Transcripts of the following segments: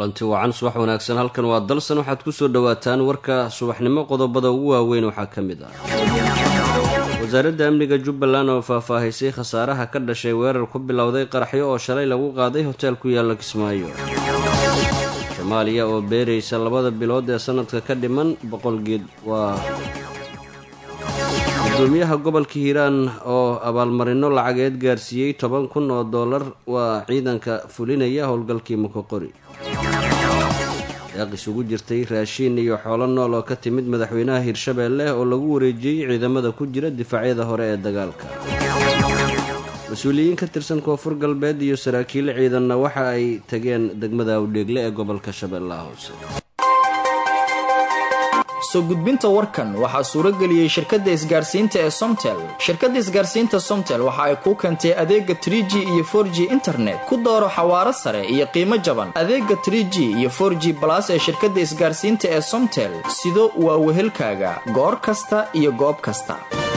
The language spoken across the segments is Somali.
kulanti wacan subax wanaagsan halkan waa dalsan waxaad ku soo dhowaataan warka subaxnimo qodobada ugu waaweyn waxaa ka mid ah wasaaradda amniga jubbaland oo faahfaahisay khasaaraha ka dhashay weerar ku bilowday qaraxyo oo shalay lagu qaaday hoteel ku yaalla kismaayo soomaaliya oo beeraysa labada bilood ee sanadka ka dhiman boqol geed waa gudoomiyaha gobolka hiiraan oo abaalmarino lacageed gaarsiiyey toban kun oo dollar waa ciidanka fulinaya howlgalkii mukoqori deeq isugu jirtay raashiin iyo xoolo nool oo ka timid madaxweynaha hirshabeelle oo lagu wareejiyey ciidamada ku jira difaacyada hore ee dagaalka mas-uuliyiin ka tirsan koonfur galbeed iyo saraakiil ciidanna waxa ay tageen degmada awdheegle ee gobolka shabeellaha hoose soo gudbinta warkan waxaa suuro geliyey shirkadda isgaarsiinta ee somtel shirkadda isgaarsiinta somtel waxa ay kuu keentay adeega trie g iyo for g internet ku dooro xawaaro sare iyo qiimo jaban adeega trie g iyo for g balas ee shirkadda isgaarsiinta ee somtel sido waa wehelkaaga goor kasta iyo goob kasta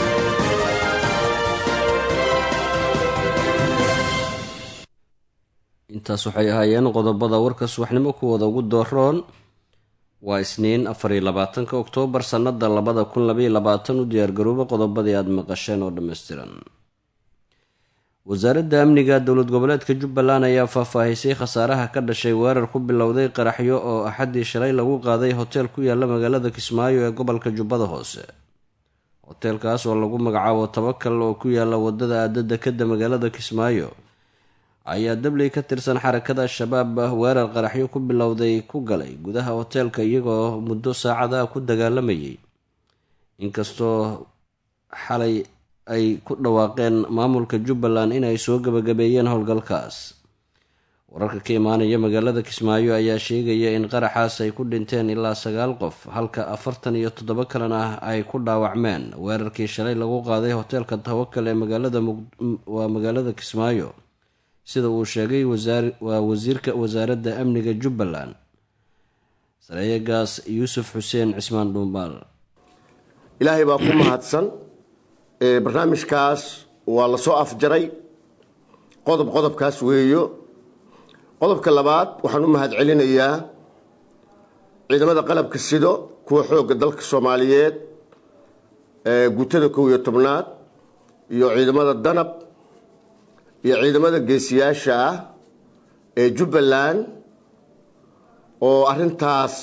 intaas waxay ahaayeen qodobada warka subaxnimo kuwooda ugu dooroon waa isniin afariyo labaatanka oktoobar sannada labada kun labaiyo labaatan u diyaargarooba qodobadii aada maqasheen oo dhammaystiran wasaaradda amniga dowlad goboleedka jubbaland ayaa faahfaahisay khasaaraha ka dhashay weerar ku bilowday qaraxyo oo axaddii shalay lagu qaaday hoteel ku yaalla magaalada kismaayo ee gobolka jubbada hoose hoteelkaas oo lagu magacaabo tabakal oo ku yaalla wadada aadada kadda magaalada kismaayo ayaa dabley ka tirsan xarakada al-shabaab weerar qaraxyo ku bilowday ku galay gudaha hoteelka iyagoo muddo saacadaha ku dagaalamayay inkastoo xalay ay ku dhawaaqeen maamulka jubbaland inay soo gabagabeeyeen howlgalkaas wararka ka imaanaya magaalada kismaayo ayaa sheegaya in qaraxaas ay ku dhinteen ilaa sagaal qof halka afartan iyo toddobo kalena ay ku dhaawacmeen weerarkii shalay lagu qaaday hoteelka tawakal ee magaaladawaa magaalada kismaayo sida uu sheegay waa wasiirka wasaaradda amniga jubbaland sareeyagaas yuusuf xuseen cismaan dhuumbaal ilaahay baa ku mahadsan barnaamijkaas waa la soo afjaray qodob qodobkaas weeyo qodobka labaad waxaan u mahad celinayaa ciidamada qalabka sido kuwa xoogga dalka soomaaliyeed guutada kow iyo tobnaad iyo ciidamada danab iyo ciidamada geesiyaasha ah ee jubbaland oo arrintaas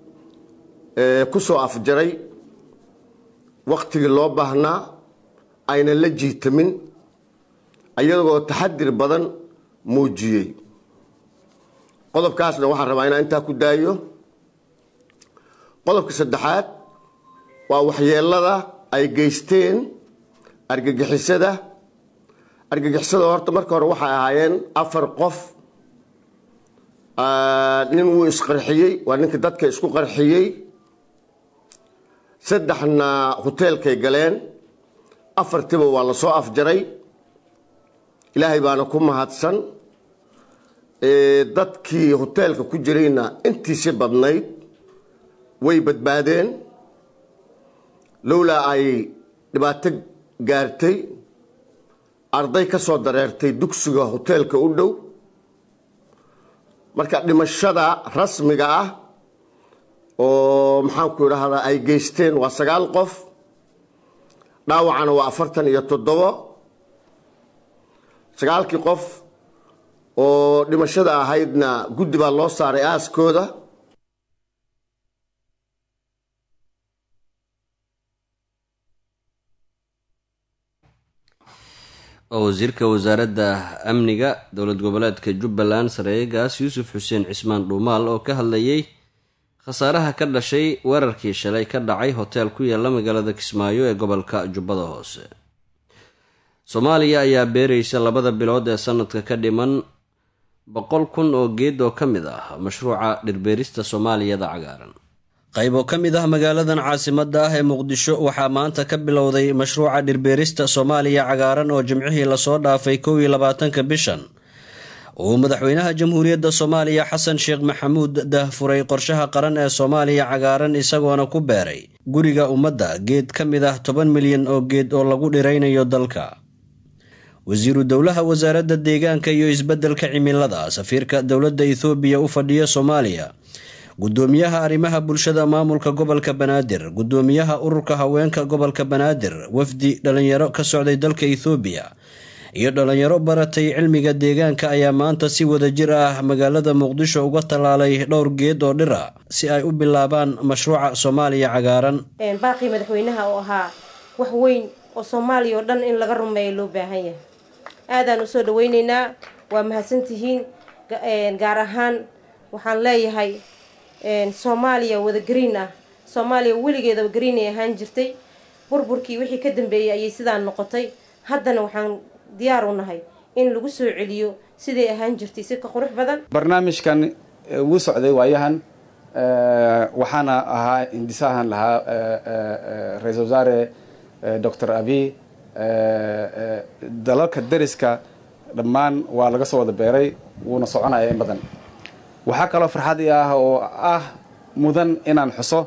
ku soo afjaray wakhtigii loo baahnaa aynan la jiitamin ayagoo taxadir badan muujiyey qodobkaasna waxaan rabaa inaan intaa ku daayo qodobka saddexaad waa waxyeelada ay geysteen argagixisada argagixisada horta marka hore waxay ahaayeen afar qof nin wuu isqarxiyey waa ninka dadka isku qarxiyey saddexna hoteelkay galeen afartiba waa la soo afjaray ilaahay baana ku mahadsan dadkii hoteelka ku jirayna intiisi badnayd way badbaadeen lowlaa ay dhibaato gaartay arday ka soo dareertay dugsiga hoteelka u dhow marka dhimashada rasmiga ah oo maxaanku idhaahdaa ay geysteen waa sagaal qof dhaawacana waa afartan iyo toddobo sagaalkii qof oo dhimashada ahaydna guddi baa loo saaray aaskooda oo wasiirka wasaaradda amniga dowlad goboleedka jubbaland sareeyagaas yuusuf xuseen cismaan dhuumaal oo ka hadlayay khasaaraha ka dhashay weerarkii shalay ka dhacay hoteel ku yaalla magaalada kismaayo ee gobolka jubbada hoose soomaaliya ayaa beeraysa labada bilood ee sanadka ka dhiman boqol kun oo geed oo ka mid ah mashruuca dhirbeerista soomaaliyada cagaaran qayb oo ka mid ah magaaladan caasimadda ah ee muqdisho waxaa maanta ka bilowday mashruuca dhirbeerista soomaaliya cagaaran oo jimcihii lasoo dhaafay kow iyo labaatanka bishan uu madaxweynaha jamhuuriyadda soomaaliya xasan sheekh maxamuud daahfuray qorshaha qaran ee soomaaliya cagaaran isagoona ku beeray guriga ummadda geed ka mid ah toban milyan oo geed oo lagu dhiraynayo dalka wasiiru dowlaha wasaaradda deegaanka iyo isbeddelka cimilada safiirka dowladda ethoobiya u fadhiya soomaaliya gudoomiyaha arrimaha bulshada maamulka gobolka banaadir gudoomiyaha ururka haweenka gobolka banaadir wafdi dhalinyaro ka socday dalka ethoobiya iyo dhalinyaro baratay cilmiga deegaanka ayaa maanta si wadajir ah magaalada muqdisho uga tallaalay dhowr geed oo dhir a si ay u bilaabaan mashruuca soomaaliya cagaaran baaqii madaxweynaha oo ahaa wax weyn oo soomaaliya oo dhan in laga rumeeyo loo baahan yahay aadaan usoo dhaweyneynaa waa mahadsantihiin gaar ahaan waxaan leeyahay soomaaliya wada green ah soomaaliya weligeedaba green ay ahaan jirtay burburkii wixii ka dambeeyey ayay sidaa noqotay haddana waxaan diyaar u nahay in lagu soo celiyo siday ahaan jirtay si ka qurux badan barnaamijkan wuu socday waayahan waxaana ahaa indisahan lahaa ra-isul wasaare doctor abiy dalalka dariska dhammaan waa laga soo wada beeray wuuna soconaya in badan waxaa kaloo farxad i ah oo ah mudan inaan xuso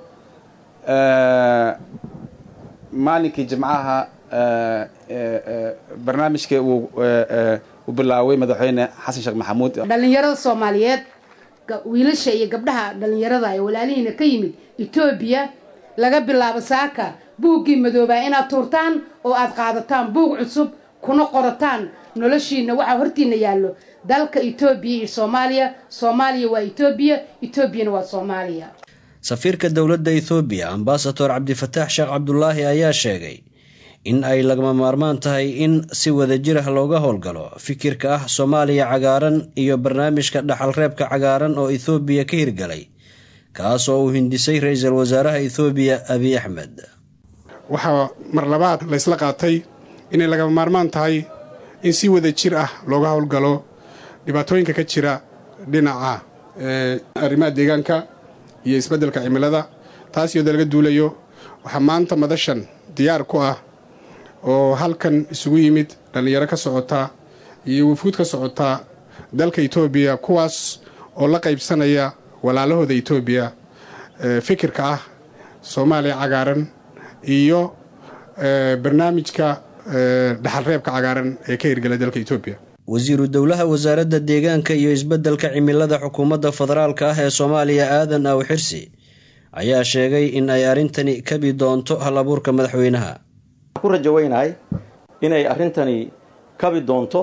maalinkii jimcaha barnaamijka uu u bilaaway madaxweyne xasan sheekh maxamuud dhallinyarada soomaaliyeed wiilasha iyo gabdhaha dhallinyarada ee walaalihiina ka yimid etoobiya laga bilaabo saaka buuggii madoobaa inaad tuurtaan oo aad qaadataan buug cusub kuna qorataan noloshiina waxaa hortiina yaallo dalka etoobiya iyo soomaaliya soomaaliya waa etoobiya etoobiyana waa soomaaliya safiirka dowladda ethoobiya ambasador cabdifataax sheekh cabdulaahi ayaa sheegay in ay lagama maarmaan tahay in si wadajir ah looga howlgalo fikirka ah soomaaliya cagaaran iyo barnaamijka dhaxalreebka cagaaran oo ethoobiya ka hirgalay kaas oo uu hindisay ra-iisul wasaaraha ethoobiya abiy axmed waxaa mar labaad la ysla qaatay inay lagama maarmaan tahay in si wada jir ah looga howlgalo dhibaatooyinka ka jira dhinaca arrimaha deegaanka iyo isbeddelka cimilada taas iyadoo laga duulayo waxaa maanta madashan diyaar ku ah oo halkan isugu yimid dhallinyaro ka socota iyo wafuud ka socota dalka etoobiya kuwaas oo la qaybsanaya walaalahooda etoobiya fikirka ah soomaaliya cagaaran iyo barnaamijka dhaxalreebka cagaaran ee ka hirgala dalka etoobiya wasiiru dowlaha wasaaradda deegaanka iyo isbeddelka cimilada xukuumadda federaalka ah ee soomaaliya aadan aw xirsi ayaa sheegay in ay arrintani kabi doonto hal abuurka madaxweynaha ku rajaweynahay inay arrintani kabi doonto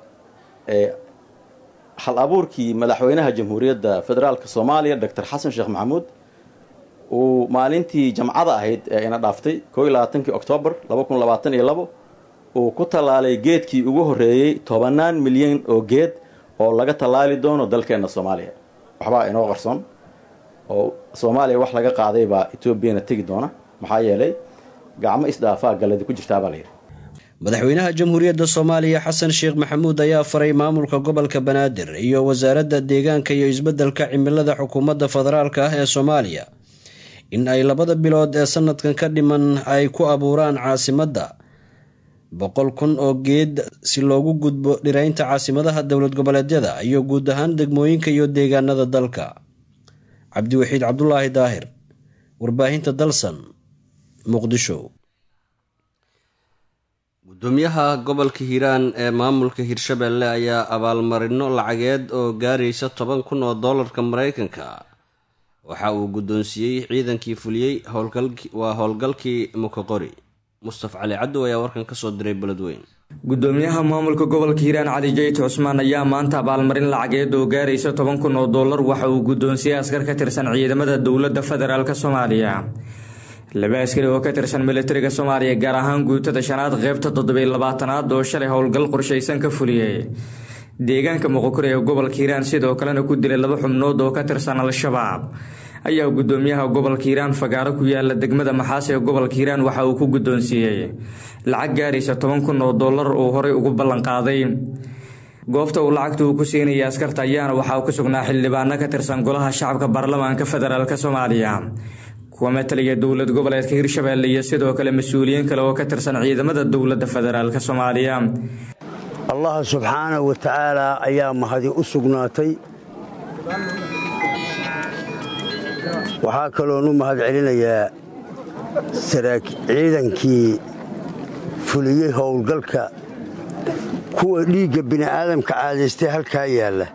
hal abuurkii madaxweynaha jamhuuriyadda federaalka soomaaliya doctor xasan sheekh maxamuud uu maalintii jamcada ahayd ee ina dhaaftay koo iyo labaatankii oktoobar laba kun labaatan iyo labo uu ku tallaalay geedkii ugu horreeyey tobanaan milyan oo geed oo laga tallaali doono dalkeenna soomaaliya waxbaa inoo qarsoon oo soomaaliya wax laga qaaday baa etoobiyana tegi doona maxaa yeelay gacmo isdhaafaa galladi ku jirtaabaa layidhi madaxweynaha jamhuuriyadda soomaaliya xasan sheekh maxamuud ayaa faray maamulka gobolka banaadir iyo wasaaradda deegaanka iyo isbeddelka cimilada xukuumadda federaalka ah ee soomaaliya in ay labada bilood ee sanadkan ka dhiman ay ku abuuraan caasimadda boqol kun oo geed si loogu gudbo dhiraynta caasimadaha dowlad goboleedyada iyo guud ahaan degmooyinka iyo deegaanada dalka cabdiwaxiid cabdulaahi daahir warbaahinta dalsan muqdisho gudoomiyaha gobolka hiiraan ee maamulka hirshabelle ayaa abaalmarino lacageed oo gaaraysa toban kun oo doolarka mareykanka waxa uu guddoonsiiyey ciidankii fuliyey waa howlgalkii mukoqori mustaf cali caddow ayaa warkan kasoo diray beledweyn gudoomiyaha maamulka gobolka hiiraan cali jayt cusmaan ayaa maanta abaalmarin lacageed oo gaaraysa toban kun oo dollar waxa uu guddoonsiiyey askar ka tirsan ciidamada dowladda federaalk soomaaliya laba askari oo ka tirsan militariga soomaaliya gaar ahaan guutada shanaad qeybta toddobiy labaatanaad oo shalay howlgal qorshaysan ka fuliyey deegaanka muqokore ee gobolka hiiraan sidoo kalena ku dilay laba xubnood oo ka tirsan al-shabaab ayaa gudoomiyaha gobolka hiiraan fagaaro ku yaala degmada maxaas ee gobolka hiiraan waxa uu ku guddoonsiiyey lacag gaaraysa toban kun oo dollar uu horey ugu ballanqaaday goobta uu lacagta uu ku siinaya askarta ayaana waxaa ku sugnaa xildhibaano ka tirsan golaha shacabka baarlamaanka federaalk soomaaliya kuwa mataliya dowlad goboleedka hirshabelle iyo sidoo kale mas-uuliyiin kale oo ka tirsan ciidamada dowladda federaalk soomaaliya allah subxaanahu wa tacaala ayaa mahadi u sugnaatay waxaa kaloon u mahad celinayaa ciidankii fuliyey howlgalka kuwa dhiigga bini'aadamka caadaystay halkaa yaalla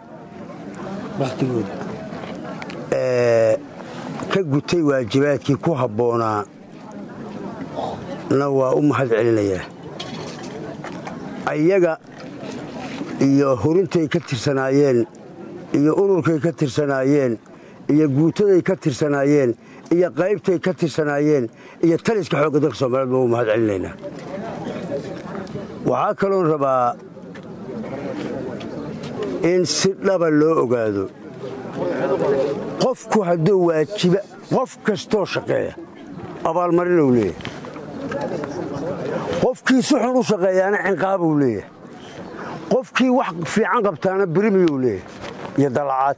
ka gutay waajibaadkii ku habboonaa na waa u mahad celinayaa ayaga iyo hurintay ka tirsanaayeen iyo ururkay ka tirsanaayeen iyo guutaday ka tirsanaayeen iyo qaybtay ka tirsanaayeen iyo taliska xoogga dalka soomaaliyed baa u mahad celinaynaa waxaa kaloon rabaa in si dhaba loo ogaado qofku hadduu waajiba qof kastoo shaqeeya abaalmarinuu leeyahay qofkii si xun u shaqeeyaana cinqaabuu leeyahay qofkii wax fiican qabtaana birimiyuu leeyahay iyo dalacaad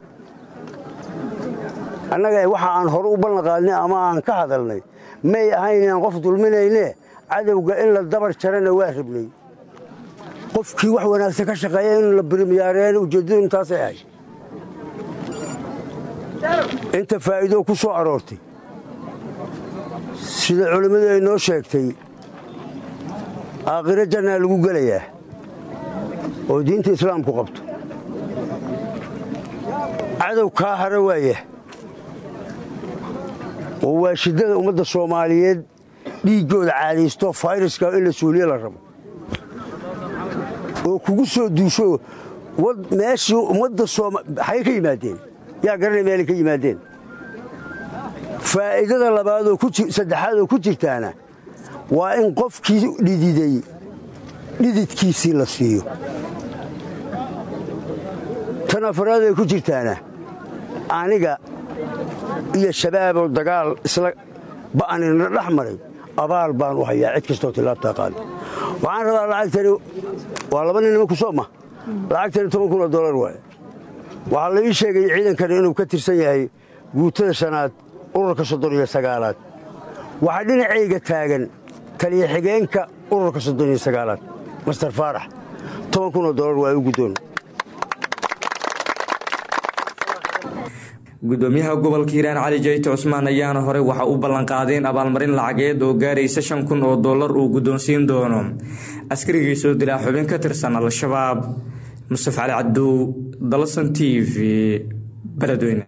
annaga waxa aan hore u ballanqaadnay ama aan ka hadalnay may ahayn inaan qof dulminaynee cadowga in la dabar jarana waa rabnay qofkii wax wanaagsan ka shaqeeya in la birimiyaareena ujeeddadu intaasay ahayd inta faa'iidoo ku soo aroortay sida culimmadu ay noo sheegtay aakhiro jannaa lagu gelayaa oo diinta islaamku qabto cadow kaa hara waaya oo waa shiddada ummadda soomaaliyeed dhiiggooda caadaysto fayraska in la suuliye la rabo oo kugu soo duusho meeshii ummadda xagay ka yimaadeen yaa garanay meelay ka yimaadeen faa'iidada labaadoo saddexaad oo ku jirtaana waa in qofkii dhididay dhididkiisii la siiyo tan afaraad ay ku jirtaana aniga iyo shabaaboo dagaal isla ba'anina dhex maray abaal baan u hayaa cid kastoo tilaabtaa qaada waxaan rabaa lacagtani waa laba nin nimanku soo ma lacagtani toban kun oo dolar waay waxaa la ii sheegay ciidankani inuu ka tirsan yahay guutada shanaad ururka soddon iyo sagaalaad waxaa dhinacayga taagan taliya xigeenka ururka soddon iyo sagaalaad master faarax toban kun oo dolar waa u guddoon gudoomiyaha gobolka hiiraan cali jayte cusmaan ayaana horey waxa u ballanqaadeen abaalmarin lacageed oo gaaraysa shan kun oo dollar uu guddoonsiin doono askarigii soo dilaa xubin ka tirsan al-shabaab mustaf cali cabdow dalsan t v beledweyne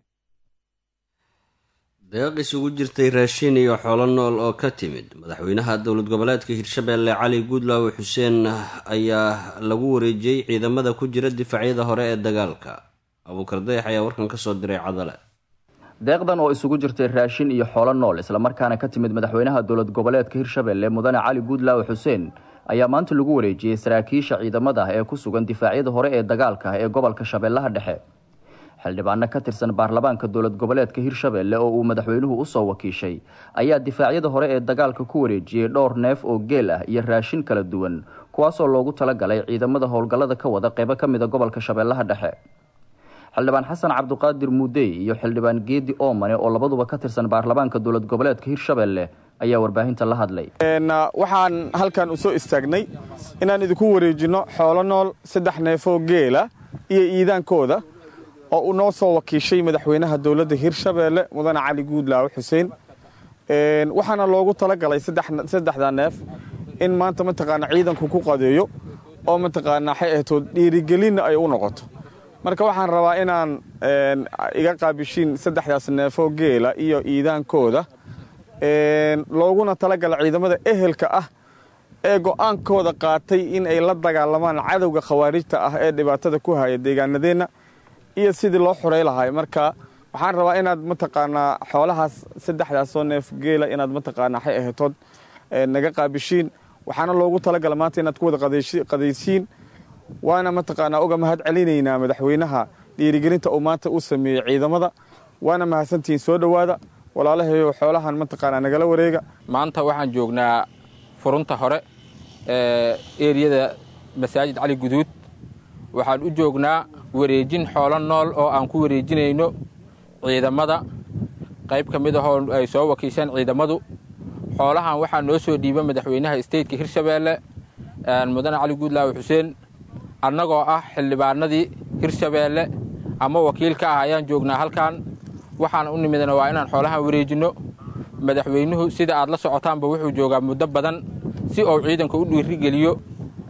deeq isugu jirtay raashin iyo xoolo nool oo ka timid madaxweynaha dowlad goboleedka hirshabeelle cali guudlaawe xuseen ayaa lagu wareejiyey ciidamada ku jira difaacyada hore ee dagaalka abuukar dayax ayaa warkan ka soo diray cadale deeqdan oo isugu jirtay raashin iyo xoolo nool islamarkaana ka timid madaxweynaha dowlad goboleedka hirshabeelle mudane cali guudlaawe xuseen ayaa maanta lagu wareejiyey saraakiisha ciidamada ee ku sugan difaacyada hore ee dagaalka ee gobolka shabeellaha dhexe xildhibaano ka tirsan baarlamaanka dowlad goboleedka hirshabeelle oo uu madaxweynuhu usoo wakiishay ayaa difaacyada hore ee dagaalka ku wareejiyey dhowr neef oo geel ah iyo raashin kala duwan kuwaasoo loogu talagalay ciidamada howlgallada ka wada qeybo ka mida gobolka shabeellaha dhexe xildhibaan xasan cabduqaadir muudey iyo xildhibaan geedi oomane oo labaduba ka tirsan baarlamaanka dowlad goboleedka hirshabeelle ayaa warbaahinta la hadlay waxaan halkan u soo istaagnay inaan idinku wareejinno xoolo nool saddex neefoo geela iyo iidaankooda oo uu noo soo wakiishay madaxweynaha dowladda hirshabeelle mudane cali guudlaawe xuseen waxaana loogu talagalay saddexda neef in maanta mataqaana ciidanku ku qadeeyo oo mataqaanaa waxay ahtood dhiirigelinna ay u noqoto marka waxaan rabaa inaan iga qaabishiin saddexdaas neefoo geela iyo iidaankooda looguna talagala ciidamada ehelka ah ee go'aankooda qaatay in ay la dagaalamaan cadowga khawaarijta ah ee dhibaatada ku haya deegaanadeenna iyo sidii loo xurey lahay marka waxaan rabaa inaad mataqaanaa xoolahaas saddexdaasoo neef geela inaad mataqaanaa waxay ahatood naga qaabishiin waxaana loogu talagala maanta inaad ku wada qadaysiin waana mataqaanaa uga mahad celinaynaa madaxweynaha dhiirigelinta uu maanta u sameeyey ciidamada waana mahadsantihiin soo dhowaada walaalahayo xoolahan mataqaanaa nagala wareega maanta waxaan joognaa furunta hore ee eriyada masaajid cali guduud waxaan u joognaa wareejin xoolo nool oo aan ku wareejinayno ciidamada qayb ka mid ahoo ay soo wakiisheen ciidamadu xoolahan waxaa noo soo dhiiba madaxweynaha steytka hirshabeelle mudane cali guudlaawe xuseen annagoo ah xildhibaanadii hirshabeelle ama wakiil ka ah ayaan joognaa halkan waxaan u nimidna waa inaan xoolahan wareejinno madaxweynuhu sida aad la socotaanba wuxuu joogaa muddo badan si uu ciidanka u dhiirigeliyo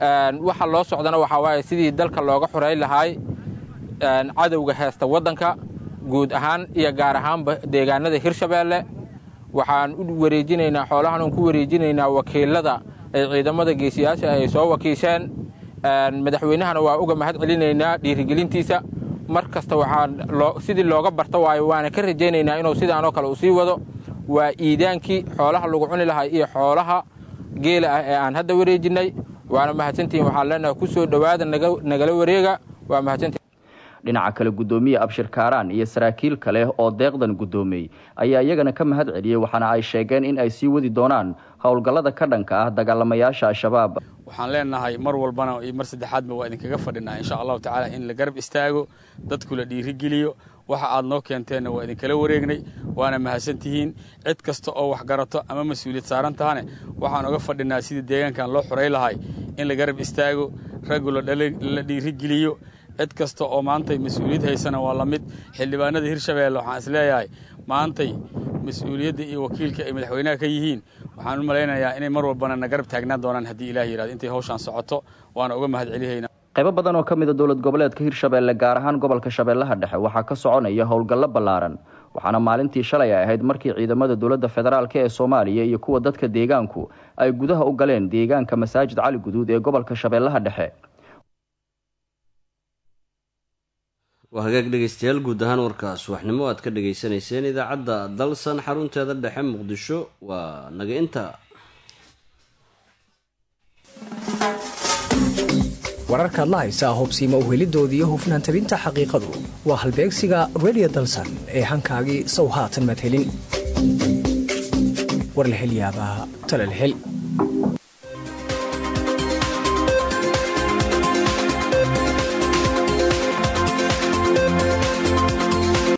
waxa loo socdana waxaa waaye sidii dalka looga xoreyn lahaay cadowga heesta waddanka guud ahaan iyo gaar ahaanba deegaanada hirshabeelle waxaan u wareejinaynaa xoolahan ku wareejinaynaa wakiilada ay ciidamada geesiyaasha ay soo wakiisheen madaxweynahana waa uga mahad celinaynaa dhiirigelintiisa mar kasta waxaan sidii looga barta waayo waana ka rajaynaynaa inuu sidaanoo kale uu sii wado waa iidaankii xoolaha lagu cuni lahaa iyo xoolaha geela ah ee aan hadda wareejinnay waana mahadsantihiin waxaan leenahay ku soo dhowaada nagala wareega waa mahadsantihin dhinaca kale guddoomiye abshir kaaraan iyo saraakiil kale oo deeqdan guddoomiyey ayaa iyagana ka mahad celiyey waxaana ay sheegeen in ay sii wadi doonaan howlgallada ka dhanka ah dagaalamayaasha al-shabaab waxaan leenahay mar walbana iyo mar saddexaadba waa idinkaga fadhinaa insha allahu tacaala in la garab istaago dadku la dhiirigeliyo waxa aad noo keenteenna waa idinkala wareegnay waana mahadsantihiin cid kasta oo wax garato ama mas-uuliyad saaran tahane waxaan uga fadhinaa sidii deegaankan loo xorey lahay in la garab istaago raggu la dhiirigeliyo cid kasta oo maantay mas-uuliyad haysana waa la mid xildhibaanada hirshabeelle waxaan isleeyahay maantay mas-uuliyadda iyo wakiilka ay madaxweynaha ka yihiin waxaan u malaynayaa inay mar walbana na garab taagnaan doonaan haddii ilaah yihahdo intay hawshaan socoto waana uga mahad celihaynaa qaybo badan oo ka mid a dowlad goboleedka hirshabeelle gaar ahaan gobolka shabeellaha dhexe waxaa ka soconaya howlgallo ballaaran waxaana maalintii shalay ay ahayd markii ciidamada dowladda federaalk ee soomaaliya iyo kuwa dadka deegaanku ay gudaha u galeen deegaanka masaajid cali guduud ee gobolka shabeellaha dhexe waa hagaag dhegeystayaal guud ahaan warkaas waxnimo aad ka dhegaysanayseen idaacadda dalsan xarunteeda dhexe muqdisho waa naga inta wararkaad la haysaa hobsiima uhelidooda iyo hufnaan tabinta xaqiiqadu waa halbeegsiga redio dalsan ee hankaagii sow haatan madhelin war la hel yaabaa talal hel